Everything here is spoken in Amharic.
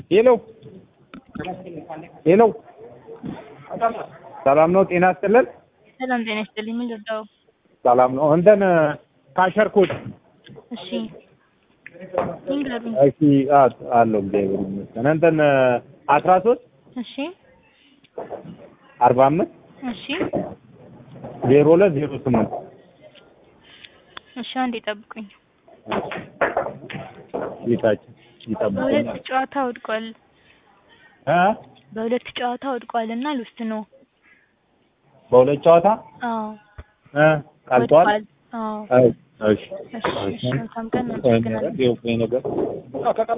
ሄሎ ሄሎ፣ ሰላም ነው? ጤና ይስጥልን። ሰላም ጤና ይስጥልኝ። ምን ልርዳው? ሰላም ነው። እንትን ካሸር ኮድ እሺ ይንገሩኝ። እሺ አ- አለው እግዚአብሔር ይመስገን። እንትን አስራ ሶስት እሺ አርባ አምስት እሺ ዜሮ ሁለት ዜሮ ስምንት እሺ አንዴ ጠብቁኝ። ጌታችን በሁለት ይጠብቁኛል። ጨዋታ ወድቋል። እ በሁለት ጨዋታ ወድቋል እና ልውስጥ ነው። በሁለት ጨዋታ አዎ እ ቀልጧል። ወድቋል። አዎ አይ፣ እሺ እሺ እሺ መልካም ቀን። ቆይ አመሰግናለሁ። ነገር